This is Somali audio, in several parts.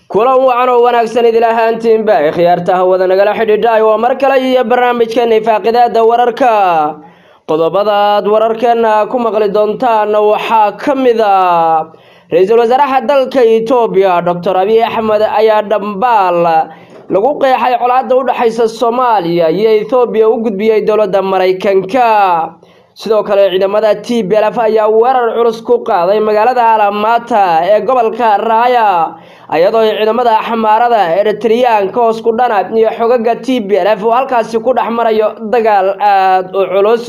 kulan wacan oo wanaagsan idil ahaantiinba khiyaarta hawada nagala xidhiidhay waa mar kale iyo barnaamijkeena faaqidaada wararka qodobadaad wararkeena ku maqli doontaan waxaa ka mid a ra-iisul wasaaraha dalka etoobiya doctor abiy axmed ayaa dhambaal lagu qeexay colaadda u dhexaysa soomaaliya iyo ethoobiya u gudbiyey dowladda maraykanka sidoo kale ciidamada t b lf ayaa weerar culus ku qaaday magaalada alamaata ee gobolka raaya iyadoo ciidamada xamaarada eritriyaanka hoos ku dhana iyo xogaga t b lf oo halkaasi ku dhex marayo dagaal aada u culus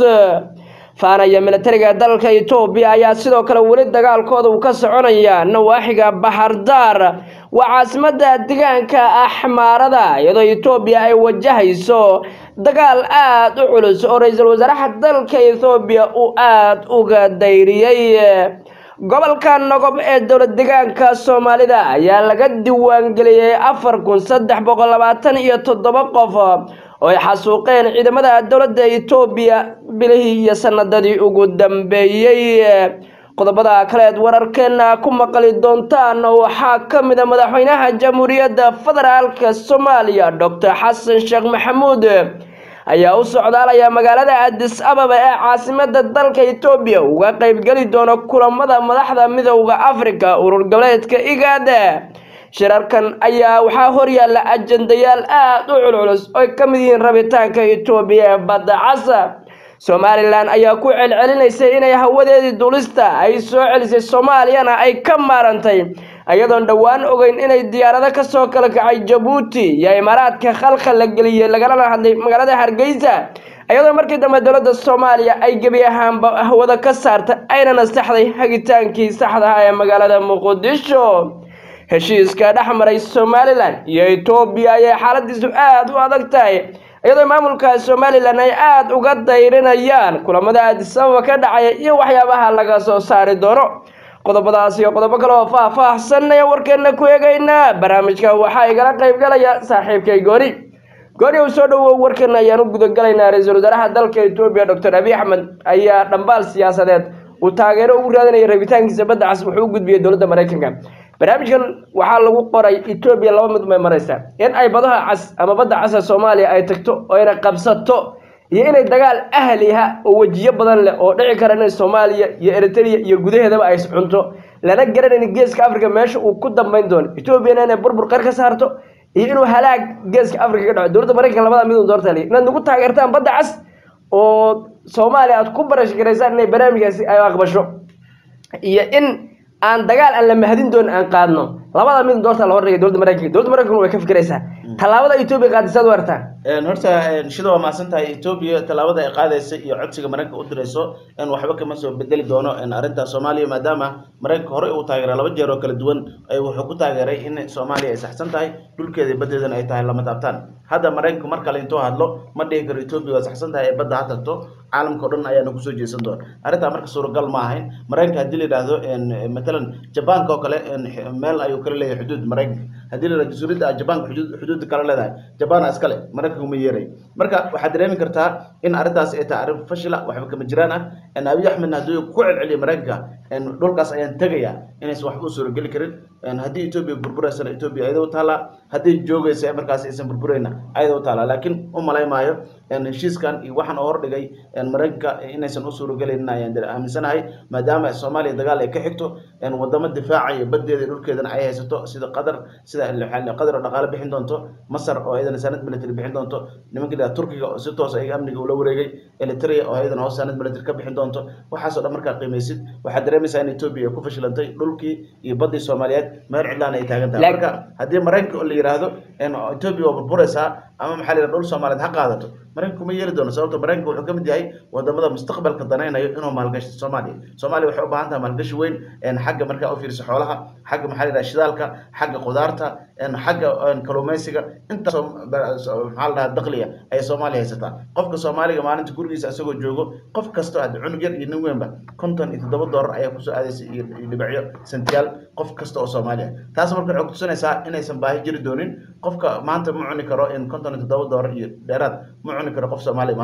faanaya militariga dalka etoobiya ayaa sidoo kale weli dagaalkooda uu ka soconaya nawaaxiga baxardaar waa caasimada deegaanka axmaarada iyadoo etoobiya ay wajahayso dagaal aada u culus oo ra-iisul wasaaraha dalka ethoobiya uu aada uga dayriyey gobolka nogob ee dowlad deegaanka soomaalida ayaa laga diiwaangeliyey afar kun saddex boqol labaatan iyo toddoba qof oo ay xasuuqeen ciidamada dowladda etoobiya bilihii iyo sanadadii ugu dambeeyey qodobada kaleed wararkeena ku maqli doontaan waxaa ka mid a madaxweynaha jamhuuriyadda federaalka soomaaliya doctor xasan sheekh maxamuud ayaa u socdaalaya magaalada adis ababa ee caasimada dalka etoobiya uga qeybgeli doona kulamada madaxda midowda africa urur goboleedka igaada shirarkan ayaa waxaa horyaalla ajandayaal aada u culculus oy ka mid yihiin rabitaanka etoobiya ee badda casa somalilan ayaa ku celcelinaysay inay hawadeedii dulista ay soo celisay soomaaliyana ay ka maarantay iyadoon dhowaan ogeyn inay diyaarado kasoo kala kacay jabuuti iyo imaaraadka khalka la geliyey lagalana hadlay magaalada hargeysa iyadoo markii dambe dowladda soomaaliya ay gebi ahaanba hawada ka saartay ayna nasaxday hagitaankii saxdaha ee magaalada muqdisho heshiiska dhex maray somalilan iyo etoobiya ayay xaaladiisu aada u adag tahay iyadoo maamulka somalilan ay aada uga dayrinayaan kulamada aadisababa ka dhacaya iyo waxyaabaha laga soo saari doono qodobadaas iyo qodobo kale oo faah-faahsan aya warkeena ku eegaynaa barnaamijka waxaa igala qeybgalaya saaxiibkay gooni gooni uu soo dhawow warkeena ayaan u gudagalaynaa ra-iisul wasaaraha dalka etoobiya doctor abiy axmed ayaa dhambaal siyaasadeed uu taageero ugu raadinaya rabitaankiisa badda cas wuxuu u gudbiyey dowladda maraykanka barnaamijkan waxaa lagu qoray etoobiya laba mid may maraysaa in ay badaha cas ama badda casa soomaaliya ay tagto oo ayna qabsato iyo inay dagaal ahliha oo wejiyo badan leh oo dhici kara inay soomaaliya iyo eritrea iyo gudaheedaba ay cunto lana garanayn geeska africa meesha uu ku dambeyn doono etoobiyana inay burbur qar ka saarto iyo inuu halaag geeska africa ka dhaco dowladda maraykanka labada mid un doorta inaad nagu taageertaan badda cas oo soomaaliya aad ku barash garaysaan inay barnaamijkaasi ay aqbasho iyo in aan dagaal aan la mahadin doonin aan qaadno labada mid doorta la hordhigay dowladda maraykanka dowladda maraykanka way ka fikiraysaa tallaabada etoobiya qaadisaad u artaa horta shida waa mahadsan tahay etoobiya tallaabada ay qaadaysa iyo codsiga maraykanka u dirayso in waxba kama soo bedeli doono arrinta soomaaliya maadaama maraykanka horey uu taageeray laba jeer oo kala duwan wuxuu ku taageeray in soomaaliya ay saxsan tahay dhulkeeda iyo baddeedana ay tahay lama taabtaan hadda maraykanku mar kale intuu hadlo ma dhihi karo etoobiya waa saxsan tahay ee badda ha tagto caalamka o dhan ayaana kusoo jeesan doona arrintaa marka suuragal ma ahayn maraykanka haddii la yidhaahdo matalan jabaanka oo kale meel ayuu kala leeyahay xuduud maraykanka haddii la yidhahdo jasuuradda jabaanka xuduud xuduudda kala leedahay jabaana iskale maraykanka uma yeeray marka waxaad dareemi kartaa in arrintaas ay tahay arrin fashila waxba kama jiraan ah abiy axmedna haddii ku celceliya maraykanka dhulkaas ayaan tegaya inaysan waxba u suurageli karin haddii etoobiya burburaysana etoobiya ayada u taalaa haddii joogaysa markaas aysan burburayna ayada u taalaa laakiin u malay maayo heshiiskan iyo waxaan oo hordhigay maraykanka inaysan u suuragelaynin ayaan aaminsanahay maadaama soomaaliya dagaal ay ka xigto wadamo difaacayo baddeeda iyo dhulkeedana ay haysato sida qatar sida qatar oo dhaqaale bixin doonto masar oo ayadana sanad military bixin doonto nimanka la turkiga oo si toos ay amniga ula wareegay eritrea oo ayadana hoos sanad military ka bixin doonto waxaasoo dhan markaa qiimaysid waxaad dareemaysaa in etoobiya ay ku fashilantay dhulkii iyo baddii soomaaliyeed meel cidlaan ay taagan tahay marka haddii maraykanka oo la yidhaahdo etoobiya waa burburaysaa ama maxaa la yidhahda dhul soomaaliyeed ha qaadato maraykanku ma yeeli doono sababto maraykanka wuxuu ka mid yahay wadamada mustaqbalka danaynayo inuu maalgasho soomaaliya soomaaliya waxay u baahan tahay maalgashi weyn xagga markaa u fiirsa xoolaha xagga maxaa la yidhaha shidaalka xagga qudaarta xagga kalluumaysiga intaasoo maxaa la dhaha dakhliga ayay soomaaliya haysataa qofka soomaaliga maalinta gurigiisa isagoo joogo qof kastoo had cunug yar iyo nin weynba konton iyo toddoba doolar ayaa kusoo aadaysa iyo dhibacyo sentiyaal qof kasta oo soomaaliya taas marka waxay kutusinaysaa inaysan baahi jiri doonin qofka maanta ma cuni karo in konton iyo toddoba doolar iyo dheeraad ma cuni karo qof soomaaliya maanta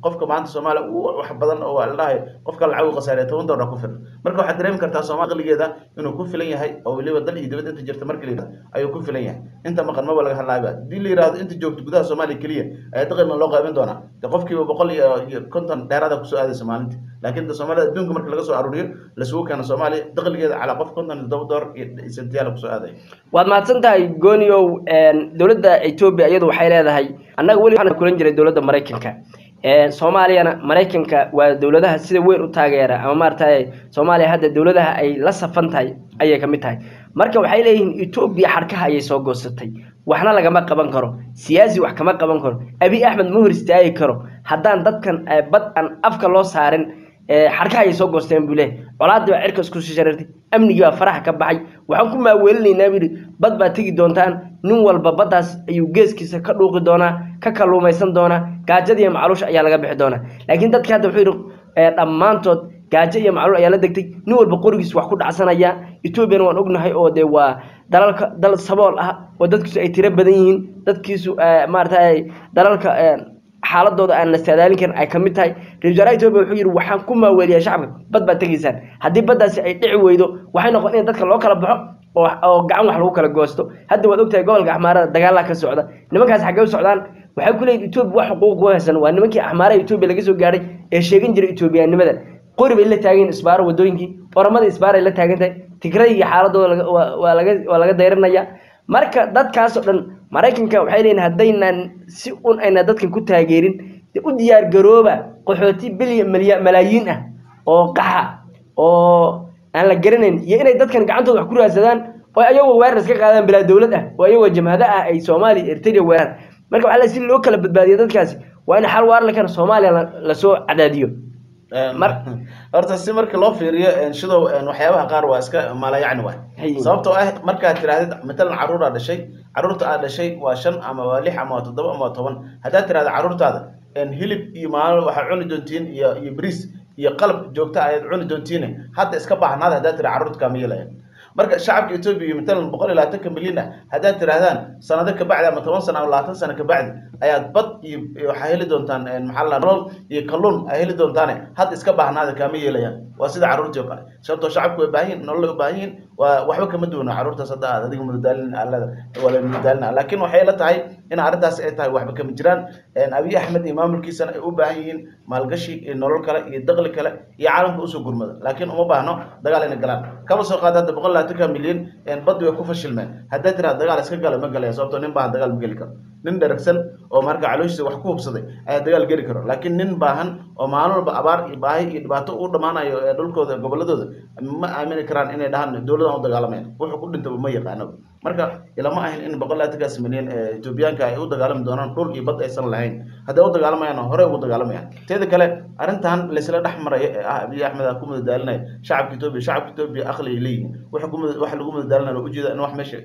qofka maanta soomaaliya uu wax badan oo waa la dhahay qofka lacag uu khasaariya toban doolar ku filan marka waxaad dareemi kartaa soomaali aqligeeda inuu ku filan yahay oo weliba dal iyo dibadda inta jirta marka la yidhahdo ayuu ku filan yahay inta maqan maba laga hadlaayba haddii la yidhahdo inta joogto gudaha soomaaliya keliya ayaa daqima loo qaybin doonaa de qofkiiba boqol iyo iyo konton dheeraada kusoo aadaysa maalintii laakiin de soomaalida adduunka marka laga soo aruuriyo lasugu keeno soomaaliya daqligeeda calaa qof konton iyo todoba doolar iyo sentiyaala kusoo aadaya waad mahadsan tahay gooniow dowladda etoobiya iyadu waxay leedahay annaga weli waxaan kulan jiray dowladda maraykanka soomaaliyana maraykanka waa dowladaha sida weyn u taageera ama maaragtay soomaaliya hadda dowladaha ay la safan tahay ayay ka mid tahay marka waxay leeyihiin etoobiya xadhkaha ayay soo goosatay waxna lagama qaban karo siyaasi wax kama qaban karo abi axmed ma hor istaagi karo haddaan dadkan bad aan afka loo saarin xadhkaha ayay soo goosteen buu leeyahy colaadii baa cirka isku sharartay amnigii baa faraha ka baxay waxaan ku maaweelinaynaa buu yidhi bad baa tegi doontaan nin walba baddaas ayuu geeskiisa ka dhuuqi doonaa ka kalluumaysan doonaa gaajada iyo macluusha ayaa laga bixi doonaa laakiin dadki hadda wuxuu yidhi dhammaantood gaajo iyo macluul ayaa la degtay nin walba qorigiis wax ku dhacsanaya etoobiyana waan ognahay oo dee waa dalalka dal sabool ah oo dadkiisu ay tiro badan yihiin dadkiisu maaragtay dalalka xaaladooda aan la saadaalin karin ay ka mid tahay ra-isul wasaaraha etoobiya wuxuu yidhi waxaan ku maaweeliyaa shacabka bad baad tegaysaan haddii baddaasi ay dhici weydo waxay noqon in dadka loo kala baxo oo oo gacan wax lagu kala goosto hadda waad ogtahay gobolka axmaarada dagaalaa ka socda nimankaas xaggee u socdaan waxay ku leeyihin etoobiya wax xuquuq ku haysan waa nimankii axmaaraha etoobiya laga soo gaadhay ee sheegan jiray etoobiyaanimada qori bay la taageen isbaaro wadooyinkii oramada isbaar ay la taagan tahay tigrayga xaaladooda waa laga waa laga dayranaya marka dadkaas oo dhan maraykanka waxay leeyihin haddaynan si un ayna dadkan ku taageerin u diyaar garooba qaxooti bilyan malya malaayiin ah oo qaxa oo aan la garanayn iyo inay dadkan gacantooda wax ku raadsadaan oo ayagoo weerar iska qaadaan bilaa dowlad ah oo ayagoo jamhado ah ay soomaaliya ertariya weerar marka waxaa la si loo kala badbaadiyo dadkaasi waa in xal waar la keeno soomaaliya lasoo cadaadiyo horta si marka loo fiiriyo shidow waxyaabaha qaar waa iska maalayacni waay sababtoo ah markaad tirahdid matalan caruuraa dhashay caruurta aad dhashay waa shan ama waa lix ama waa toddoba ama waa toban haddaad tirahda caruurtaada hilib iyo maalo waxaad cuni doontiin iyo iyo bris iyo qalab joogta ayaad cuni doontiin hadda iska baahnaada haddaad tira carruurta kaama yeelaya marka shacabka etoobiya iyo matalan boqol iyo labaatanka milyan ah haddaad tirahdaan sanado kabacdi ama toban sano ama labaatan sano kabacdi ayaad bad iyo waxaa heli doontaan maxaa la nolol iyo kalluun ay heli doontaane hadda iska baahnaada kaama yeelayaan waa sida carruurtii oo kale sababtoo shacabku way baahan yihin nolol ay u baahan yihin waa waxba kama duwano carruurtaas hadda aad adiga mudadaalin alada waa la mudadaalina laakiin waxay la tahay in arrintaas ay tahay waxba kama jiraan abiy axmed iyo maamulkiisana ay u baahan yihiin maalgashi iyo nolol kale iyo daqli kale iyo caalamka usoo gurmada laakiin uma baahno dagaal inay galaan kama soo qaada hadda boqol labaatanka milyan baddi way ku fashilmeen haddaad tiraa dagaal iska gala ma galaya sababtoo nin baahan dagaal ma geli karo nin dheragsan oo marka calooshiisa wax ku hubsaday ayaa dagaal geli karo laakiin nin baahan oo maalin walba abaar iyo baahi iyo dhibaato u dhammaanayo ee dhulkooda goboladooda ma aamini karaan inay dhahaan dowladan u dagaalamayan wuxuu ku dhintaba ma yaqaano marka ilama ahin in boqol labaatankaas milyan ee etoobiyaanka ay u dagaalami doonaan dhul iyo bad aysan lahayn hadday u dagaalamayaan horey ugu dagaalamayaan teeda kale arrintan laysla dhex maraya ee ah abiy axmed ku mudadaalinaya shacabka etoobiya shacabka etoobiya aqli ay leeyihiin waxa ku waxa lagu mudadaalinaya waa ujeeda in wax meesha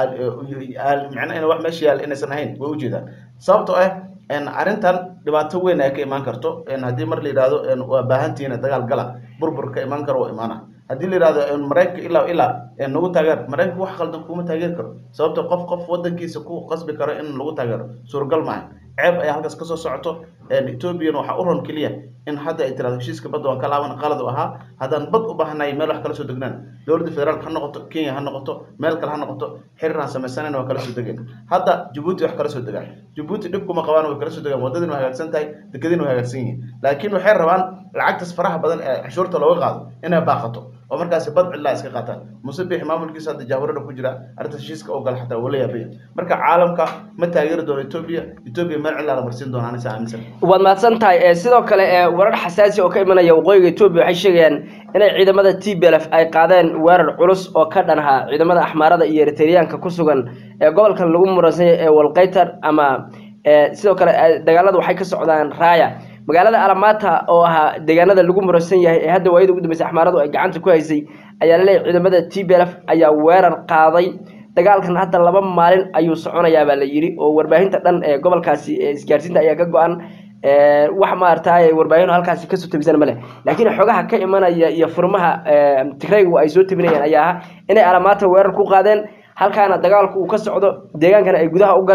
macna in wax meesha yaal inaysan ahayn way ujeedaan sababtoo ah arrintan dhibaato weyn ay ka imaan karto haddii mar la yidhahdo waa baahantihiin dagaal gala burbur ka imaan karo waa imaana haddii la yidhahdo maraykanka ilaa ilaa nagu taageer maraykanka wax qaldan kuma taageeri karo sababto qof qof wadankiisa ku qasbi karo in lagu taageero suuragal maaha ceeb ayaa halkaas kasoo socoto etoobiyana waxaa u ron keliya in hadda ay tirahdo heshiiska badda waan ka laaban qalad u ahaa haddaan bad u baahanahay meel wax kala soo degnaan dowladda federaalka ha noqoto kenya ha noqoto meel kale ha noqoto xiriir aan samaysanayna waa kala soo degeen hadda jabuuti wax kala soo degaan jabuuti dhib kuma qabaan way kala soo degaan waddadiina way hagaagsan tahay dekadiina way hagaagsan yihiin laakiin waxay rabaan lacagtaas faraha badan ee cashuurta looga qaado inay baaqato oo markaasi bad cidlaa iska qaataan musabix maamulkiisa hadda jahwarada ku jira arrinta heshiiska oo gala xataa wala yaabaya marka caalamka ma taageeri doono etoobiya etoobiya meel cidlaa la marsiin doona anisa aaminsan waad mahadsan tahay sidoo kale warar xasaasi oo ka imanaya waqooyiga etoobiya waxay sheegayaan inay ciidamada t b l f ay qaadeen weerar culus oo ka dhan ahaa ciidamada axmaarada iyo eritreyaanka ku sugan ee gobolkan lagu muransanya ee walkaytar ama sidoo kale dagaalada waxay ka socdaan raaya magaalada alamata oo ahaa deegaanada lagu muransan yahay ee hadda waayada ugu dambeysay axmaaradu ay gacanta ku haysay ayaa laleeyahy ciidamada t b l f ayaa weerar qaaday dagaalkan hadda laba maalin ayuu soconayaa baa la yidhi oo warbaahinta dhan ee gobolkaasi ee isgaarsiinta ayaa ka go-an wax maaragtay warbaahin halkaasi kasoo tabisan male laakiin xogaha ka imanaya iyo furmaha tigraygu ay soo tabinayaan ayaa ah inay alamata weerar ku qaadeen halkaana dagaalku uu ka socdo deegaankana ay gudaha u galeen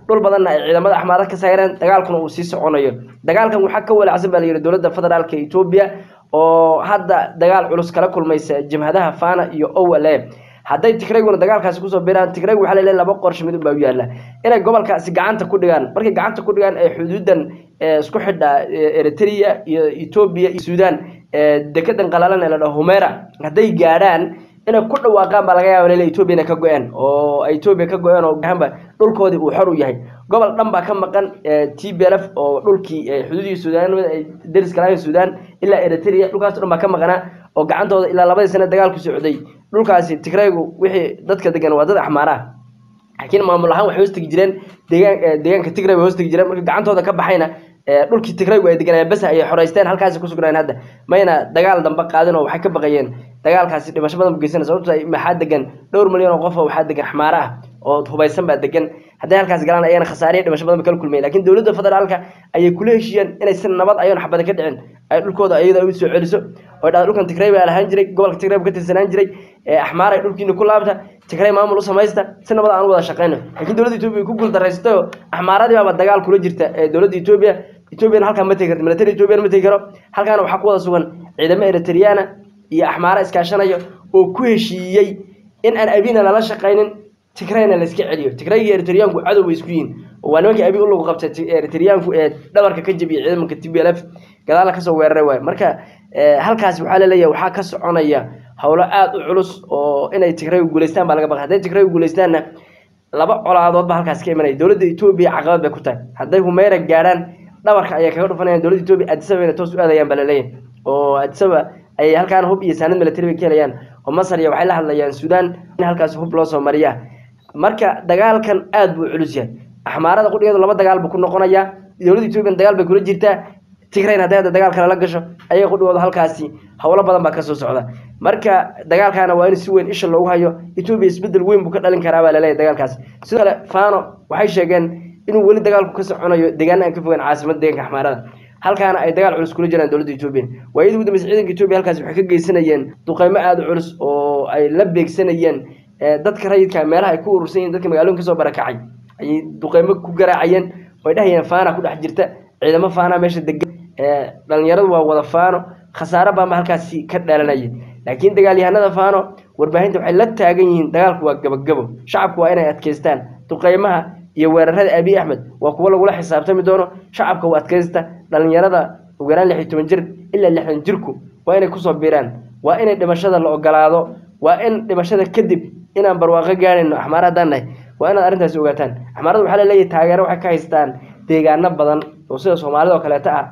dhul badanna ay ciidamada axmaarad ka saareen dagaalkuna uu sii soconayo dagaalkan waxaa ka walacsan baa la yidhi dowladda federaalka etoobiya oo hadda dagaal culus kala kulmaysa jabhadaha fana iyo owale hadday tigrayguna dagaalkaasi kusoo biraan tigraygu waxaa laleeyahay laba qorshe mid unbaa u yaalla inay gobolkaasi gacanta ku dhigaan markay gacanta ku dhigaan ee xuduudan isku xidha eritrea iyo etoobiya iyo suudaan dekedan qalalan ee la dhaho humera hadday gaadhaan inay ku dhawaaqaan baa laga yaaba lele etoobiya inay ka go-een oo ay etoobiya ka go-een oo gahanba dhulkoodii uu xor u yahay gobol dhan baa ka maqan t b l f oo dhulkii xuduudii suudaan ay dariska lahayn suudaan ilaa eritrea dhulkaas dhan baa ka maqanaa oo gacantooda ilaa labadii sane dagaalku socday dhulkaasi tigraygu wixii dadka degan waa dad axmaaraha laakiin maamul ahaan waxay hoostegi jireen deegaan deegaanka tigray way hoostegi jireen marka gacantooda ka baxayna dhulkii tigraygu ay deganayeen bas ayay xoreysteen halkaasi ku sugnaayeen hadda mayna dagaal dambe qaadin oo waxay ka baqayeen dagaalkaasi dhimasho badan bu geysana sababto maxaa degan dhowr milyan oo qof oo waxaa degan axmaara ah oo hubaysan baa degan hadday halkaas galaan ayana khasaariya dhimasho badan ba kala kulmayen lakin dowladda federaalka ayay kula heshiiyeen inay si nabad ayoon xabada ka dhicin ay dhulkooda iyada u soo celiso oo dhahda dhulkan tigray baa lahaan jiray gobolka tigray ka tirsanaan jiray axmaaray dhulkiina ku laabta tigray maamul u samaysta si nabad aan u wada shaqeyno laakiin dowladda etoobiya ku guuldarraysatay oo axmaaradii baaba dagaal kula jirta dowladda etoobiya etoobiyana halkaan ma tegi karto military etoobiyana ma tegi karo halkaana waxaa ku wada sugan ciidamo eritriyaana iyo axmaara iskaashanaya oo ku heshiiyey in aan abina lala shaqaynin tigrayna la iska celiyo tigrayga iyo eritriyaanku cadow bay isku yihiin oo waa nimankii abi ulagu qabtay eritriyaanku ee dhabarka ka jabiyay ciidamanka t b l f gadaala kasoo weeraray waayo marka halkaasi waxaa laleeyahay waxaa ka soconaya howlo aada u culus oo inay tigraygu guulaystaan baa laga baqay hadday tigraygu guulaystaanna laba colaadood ba halkaasi ka imanaya dowladda etoobiya caqabad bay ku tahay hadday humeyra gaadhaan dhabarka ayay kaga dhufanayaan dowladda etoobiya adisaba inay toos u aadayaan baa laleeyahay oo adisaba ayay halkaan hub iyo saanad military bay ka helayaan oo masar iyo waxay la hadlayaan suudaan in halkaasi hub loo soo mariya marka dagaalkan aada buu culus yahay axmaarada qudhigeedu laba dagaal buu ku noqonayaa dowladda etoobiyan dagaal bay kula jirtaa tigrayn hadday hadda dagaal kale la gasho ayaga qudhigooda halkaasi howlo badan baa kasoo socda marka dagaalkaana waa in si weyn isha loogu hayo etoobiya isbedel weyn buu ka dhalin karaa baa laleeyahay dagaalkaasi sidoo kale fano waxay sheegeen inuu weli dagaalku ka soconayo deegaana aan ka fogeyn caasimada deeganka axmaarada halkaana ay dagaal culus kula jiraan dowladda etoobiya waayadii ugu dambeysay ciidanka etoobiya halkaasi waxay ka geysanayeen duqeymo aada u culus oo ay la beegsanayeen dadka rayidka meelaha ay ku urursan yihin dadka magaalooyin kasoo barakacay ayay duqeymo ku garaacayeen oo ay dhahayeen faana ku dhex jirta ciidamo faana meesha degan dhalinyaradu waa wada faano khasaaro baanba halkaasi ka dhalanaya laakiin dagaalyahanada faano warbaahinta waxay la taagan yihiin dagaalku waa gabagabo shacabku waa inay adkeystaan duqeymaha iyo weerarada abiy axmed waa kuwo lagula xisaabtami doono shacabka u adkaysta dhalinyarada ugu yaraan lix iyo toban jir ilaa lixdan jirku waa inay kusoo biiraan waa inay dhimashada la ogolaado waa in dhimashada kadib inaan barwaaqo gaadhayno axmaara haddaan nahay waa inaad arrintaasi ogaataan axmaarada waxaa laleeyahay taageero waxay ka haystaan deegaano badan oo sida soomaalida oo kaleeto ah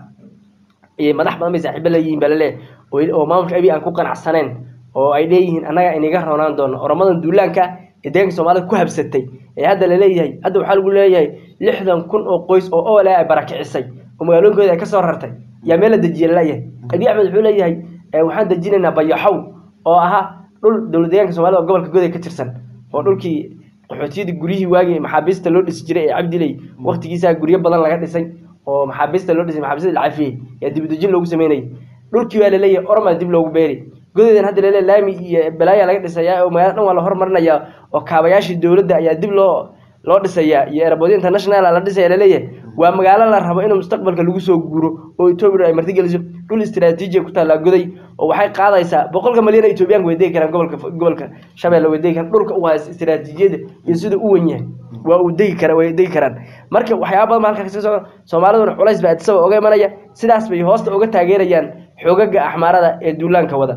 iyo madax badan bay saaxiibo leeyihiin baa laleeyahay oo maamulka abiy aan ku qanacsanayn oo ay leeyihiin annaga inaga roonaan doono oramadan duulaanka ee deeganka soomaalida ku habsatay ee hadda laleeyahay hadda waxaa lagu leeyahay lixdan kun oo qoys oo ole ay barakicisay oo magaalooyinkooda ay kasoo rartay yaa meel la dejiya laleeyahay abiy axmed wuxuu leeyahay waxaan dejinaynaa bayaxow oo ahaa dhul dowlad deegaanka soomaalida oo gobolka goday ka tirsan oo dhulkii qaxootiyadii guryihii waagii maxaabiista loo dhisi jiray ee cabdiley waqtigiisaa guryo badan laga dhisay oo maxaabiista loo dhisay maxaabiista la cafiyey yaa dibudejin loogu sameynayay dhulkii waa laleeyahay ormaa dib loogu beeri godeedan hadda laleeyahay laami iyo balaaya laga dhisayaa oo magaalada dhan waa la hormarinayaa oo kaabayaashii dowladda ayaa dib loo loo dhisayaa iyo airboodyo international la dhisaya laleeyahay waa magaalo la rabo inuu mustaqbalka lagu soo guuro oo etoobiya ay martigeliso dhul istiraatiiji ku taallaa goday oo waxay qaadaysaa boqolka malyan etoobiyaanka way degi karaan gobolka gobolka shabeelle way degi karaan dhulka u haysta istiraatiijiyada iyo sida u wen yahay waa uu degi kara way degi karaan marka waxyaaba badan ba halkaa kasii socda soomaaliduna culays baa adisaba oga imanaya sidaas bay hoosta uga taageerayaan xoogaga axmaarada ee duulaanka wada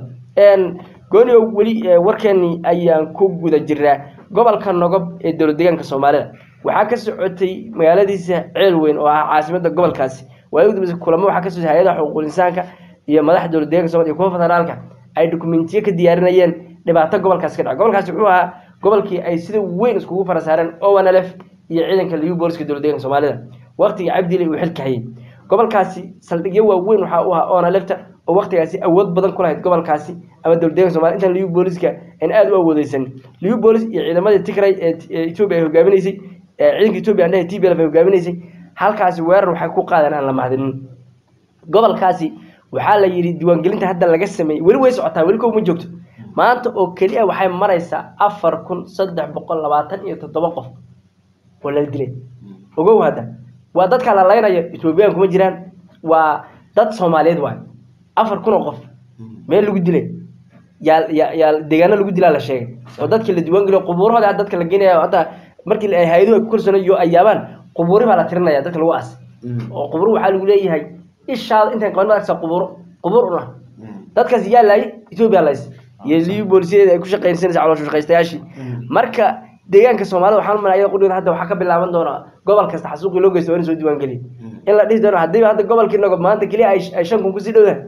goonio weli warkeeni ayaan ku guda jiraa gobolka nogob ee dowlad deegaanka soomaalida waxaa ka socotay magaaladiisa ceel weyn oo ah caasimada gobolkaasi waagi udambeysa kulamo waxaa ka socotay hay-adaha xuquuqul insaanka iyo madaxda dowlad deeganka somalia iyo kuwa federaalka ay dokumentiyo ka diyaarinayeen dhibaato gobolkaasi ka dhaca gobolkaasi wuxuu ahaa gobolkii ay sida weyn iskugu fara saareen owanlf iyo ciidanka liu booliska dowlad deeganka soomaalida waqtiga cabdile uu xilka hayay gobolkaasi saldhigyo waaweyn waxaa u ahaa onalefta oo waqtigaasi awood badan ku lahayd gobolkaasi ama dowlad deeganka somalia intaan liu booliska aan aada u awoodeysan liu boolis iyo ciidamadii tigray ee etoobiya ay hogaaminaysay ciidanka etoobiya andhaha t b lf ay hogaaminaysay halkaasi weerar waxay ku qaadeen aan la mahadinin gobolkaasi waxaa la yidhi diiwaangelinta hadda laga sameeyey weli way socotaa weli kow ma joogto maanta oo keliya waxay maraysaa afar kun saddex boqol labaatan iyo toddoba qof oo la dilay ogow hadda waa dadka la laynaya ethoobiyan kuma jiraan waa dad soomaaliyeed waay afar kun oo qof meel lagu dilay yaa yaa yaa deegaano lagu dilaa la sheegay oo dadkii la diiwaan geliyo qubuurahooda hadda dadka la geenaya hadda markii ay hay-aduhu ay ku kalsoonayo ay yaabaan qubuuri baa la tirinaya dadka lagu aas oo qubuur waxaa lagu leeyahay ishaada intaan qaban maarkasa qubuuro qubuur una dadkaas yaa laayay etoobiya lays iyo liyu boolisyada ay ku shaqaynsanaysa caloosha shaqaystayaashii marka deegaanka soomaalida waxaan umalaya qudhigan hadda waxaa ka bilaaban doona gobol kasta xasuuqii loo geysto waa in soo diiwaan geliya in la dhihi doono haddiiba hadda gobolkii nogob maanta keliya ay ay shan kun kusii dhowdahay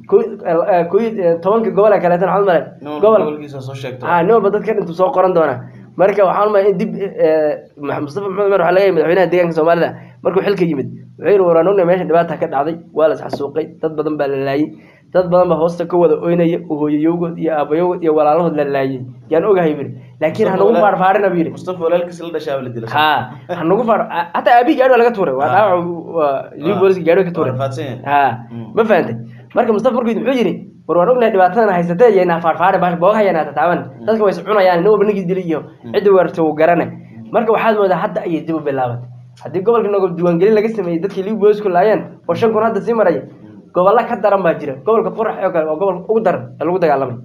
koy tobanka gobol ee kaleetan waxaan umalay gobol gobolkiisa soo sheegto ah nin walba dadka intuu soo qoran doona marka waxaan umalay in dib mustafa maxamed umar waxaa laga yimid madaxweynaha deegaanka soomaalida markuu xilka yimid wuxuu yidhi waraan ognahay meesha dhibaata ka dhacday waa la isxasuuqay dad badan baa la laayay dad badan baa hoosta ka wada oynaya oo hooyayowgood iyo aabayogood iyo walaalahood la laayay yaan ogahay buyidhi laakiin ha nagu faarfaarina buu yidhi mustafa walaalkiis la dhashaa la dila ha ha nagu faar hataa aabihii gaadhi waa laga tuuray waa dhaawac waa liu booliska gaadhi ka tuuray rafaadsan yahay ha ma fahantay marka mustafa markuu yidhi muxuu yidhi war waan ognahay dhibaatadan haysatee yaynaa faarfaare bash boogahayanaa tataaban dadka way is cunayaan nin walba ninkii dilay iyo cidda weerarta uu garane marka waxaad moodaa hadda ayay dib u bilaabatay haddii gobolka nogob diiwaangelin laga sameeyey dadkii liu boolisku laayeen oo shan kun hadda sii maraya gobollo ka daran baa jira gobolka qorax oo kale waa gobolka ugu daran ee lagu dagaalamay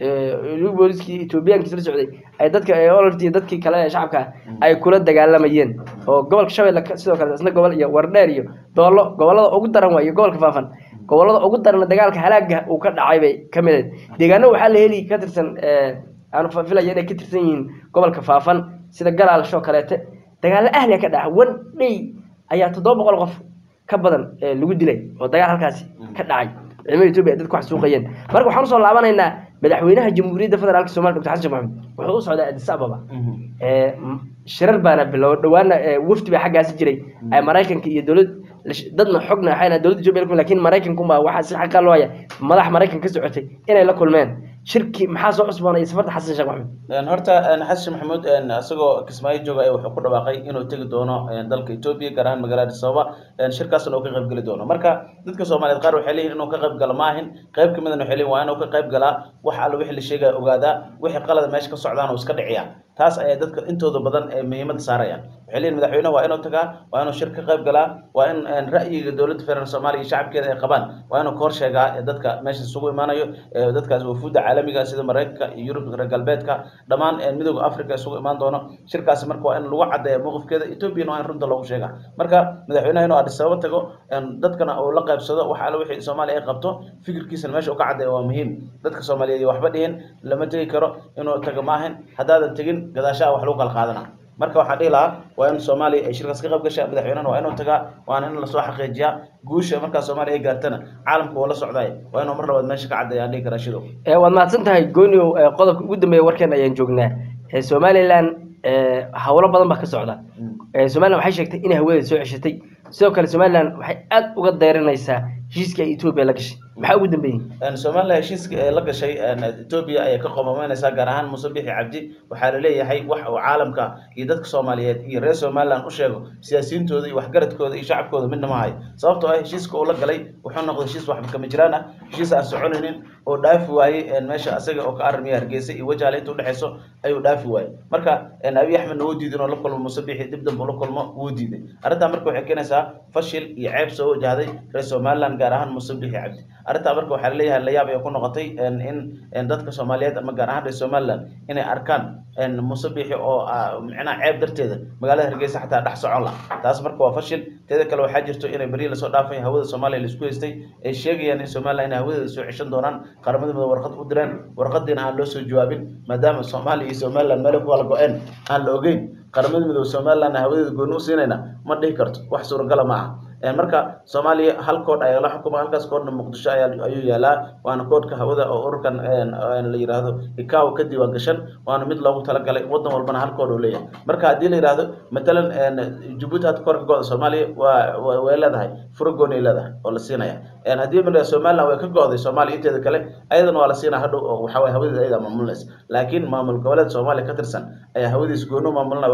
liu booliskii etoobiyaankiis la socday ay dadka ololti iyo dadkii kale ee shacabka ay kula dagaalamayeen oo gobolka shabeelle ka- sidoo kale isna gobol iyo wardheer iyo doollo gobollada ugu daran waa iyo gobolka faafan gobollada ugu daran dagaalka halaaga uu ka dhacay bay ka mid ahayd deegaano waxaa la heli ka tirsan aanu fa- filaya inay ka tirsan yihiin gobolka faafan sida galaalshoo kaleete dagaallo ahliya ka dhaca one day ayaa toddoba boqol qof ka badan ee lagu dilay oo dagaal halkaasi ka dhacay ciidamada etoobiya ay dadku wax suuqayeen marka waxaan usoo laabanaynaa madaxweynaha jamhuuriyadda federaalka somalia dr xasan sheekh maxamed wuxuu u socdaa addis ababa ee, m- shirar baana bilow dhawaana ee, wafdi baa xaggaasi jiray ay maraykanka iyo dowlad lash- dadna xogna waxayna dowladda etoobiya la kulmeen lakin maraykankunbaa waxaa si xaqa loo haya madax maraykan ka socotay inay la kulmeen shirki maxaa soo cusboonaya safarta xasan sheekh maxamed Een, horta een, xasan maxamuud een, isagoo kismaayo jooga ayaa wuxuu ku dhawaaqay inuu tegi doono een, dalka etoobiya gaar ahaan magaalada addis ababa een, shirkaasna uu ka qayb geli doono marka dadka soomaaliyeed qaar waxay leeyihin inuu ka qayb galo maahin qayb kamidana waxay leeyihin waa inuu ka qayb galaa wax alla wixii la sheegaya ogaadaa wixii qalada meesha ka socdaan uu iska dhiciyaa taas ayaa dadka intooda badan ee muhiimadda saarayaan waxay leeyihin madaxweynaha waa inuu tagaa waa inuu shir ka qayb galaa waa in een, ra'yiga dowladda federaalk soomaaliya iyo shacabkeeda ay qabaan waa inuu ka hor sheegaa ee dadka meesha isugu imaanayo ee dadkaas wafuudda caalamiga sida maraykanka iyo yurub reer galbeedka dhammaan een, midooda africa isugu imaan doono shirkaasi marka waa in lagu cadeeya mowqifkeeda ethoobiana waa in runta loogu sheega marka madaxweynaha inuu addis ababa tago een, dadkana uu la qaybsado wax alle wixii soomaaliya ay qabto fikirkiisana meesha uu ka cadeeya waa muhiim dadka soomaaliyeed iyo waxba dhihin lama tegi karo inuu tago maahan haddaadan tegin gadaashaha wax lagu kala qaadana marka waxaan dhihi lahaa waa in soomaaliya ay shirkaas ka qayb gashaa madaxweynahana waa inuu tagaa waana in lasoo xaqiijiyaa guusha markaa soomaaliya ay gaartana caalamka waa la socdaay waa inuu mar labaad meesha ka cadeeya aan dhihi karaa shidow ee waad mahadsan tahay gooniow ee qodobka ugu dambeeya warkeen ayaan joognaa ee somalilan ee howlo badan baa ka socda ee somalilan waxay sheegtay inay hawadeeda soo ceshatay sidoo kale somalilan waxay aad uga dayranaysaa heshiiska ay etoobiya la gashay maxaa ugu dambeeyey Een, Soomaaliya heshiiska ee la gashay een, Ethiopia ayay ka qomameynaysaa gaar ahaan Muuse Bixi Cabdi waxaa la leeyahay wax uu caalamka iyo dadka Soomaaliyeed iyo reer Somaliland u sheego siyaasiyiintooda iyo waxgaradkooda iyo shacabkooda midna ma hayo sababtoo ah heshiiska uu la galay wuxuu noqday heshiis waxba kama jiraan ah heshiis aan soconaynin oo dhaafi waayey een, meesha asaga oo ka armiya Hargeysa iyo wajaale inta udhexeyso ayuu dhaafi waayey marka een, Abiy Axmedna wuu diiday inuu la kulmo Muuse Bixi dib dambe ula kulmo wuu diiday arrintaa marka waxay keenaysaa fashil iyo ceeb soo wajahday reer Somaliland gaar ahaan Muuse Bixi Cabdi arrintaa marka waxaa laleeyahay layaab ay ku noqotay een, in een, dadka soomaaliyeed ama gaar ahaan reer somaliland inay arkaan een, muuse biixi oo ah, micnaha ceeb darteeda magaalada hargeysa xataa dhex socon la taas marka waa fashil teeda kale waxaa jirto inay beri lasoo dhaafay hawada soomaaliya laisku haystay ay sheegayaan in somaliland inay hawadeeda soo ceshan doonaan qaramada midoobe warqad u direen warqadiina aan loo soo jawaabin maadaama soomaaliya iyo somaliland meelo ku kala go-een aan la ogeyn qaramada midoobe somaliland hawadeeda gooni u siinayna ma dhihi karto wax suuragala ma aha Een, marka soomaaliya hal koodh ayaa la xukuma halkaas koodhna muqdisho ayaa ayuu yaalaa waana koodhka hawada oo ururkan een, een la yidhaahdo icao ka diiwaan gashan waana mid loogu talagalay wadan walbana hal koodh uu leeyahay marka haddii la yidhaahdo matalan een, jabuuti hadda koorka go-da soomaaliya waa waa- way leedahay furo gooni ay leedahay oo la siinaya Een, haddii ma somaliland way ka go-day soomaaliya inteeda kale ayadana waa la siinaa hadhow oo waxaa waye hawadeeda ayadaa maamulinaysa laakiin maamul goboleed soomaaliya ka tirsan ayaa hawadiis gooni u maamulinaya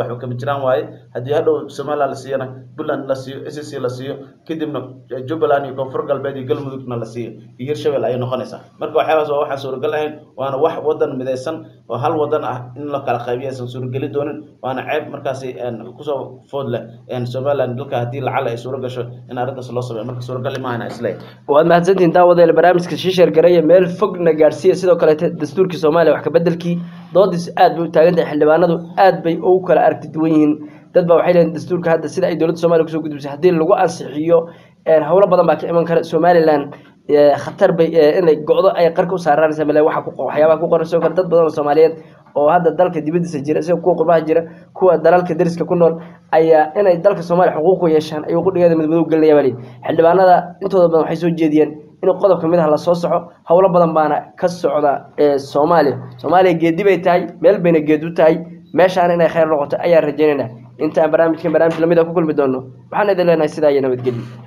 waxba kama jiraan waaye haddii hadhow somaliland la siiyana puntland la siiyo s c la siiyo kadibna jubbaland iyo koonfur galbeed iyo galmudugna la siiyo iyo hirshabelle ayay noqonaysaa marka waxyaabaas waa waxaan suuragal ahayn waana wax wadan midaysan oo hal wadan ah in la kala qaybiyo aysan suurageli doonin waana ceeb markaasi kusoo food leh somaliland dalka haddii lacala ay suura gasho in arrintaas loo sameeyo marka suuragal imaahana isleeyahay waad mahadsantihin daawadeel barnaamijka shiishar gareeya meel fogna gaadhsiiya sidoo kaleete dastuurkii soomaaliya wax kabedelkii doodiis aad bay u taagan tahay xildhibaanadu aad bay ugu kala aragti duwan yihiin dad baa waxay leeyihin dastuurka hadda sida ay dowladda soomaliya kusoo gudbisay haddii lagu ansixiyo howlo badan baa ka iman kara somaliland khatar bay inay go-do ay qarka u saaraanaysa male waxa waxyaabaha ku qoran sidoo kale dad badan oo soomaaliyeed oo hadda dalka dibadiisa jira sida kuwa qurbaha jira kuwa dalalka dariska ku nool ayaa inay dalka soomaaliya xuquuq u yeeshaan ayuu qudhigeeda midmadow gelinaya baa leeyihi xildhibaanada intooda badan waxay soo jeediyeen in qodob ka mid ah lasoo soco howlo badan baana ka socda ee soomaaliya soomaaliya geedi bay tahay meel bayna geed u tahay meeshaan inay khayr noqoto ayaan rajaynayna intaan barnaamijkan barnaamij lamid a ku kulmi doono waxaan idin leenahay sidaa iyo nabadgelyo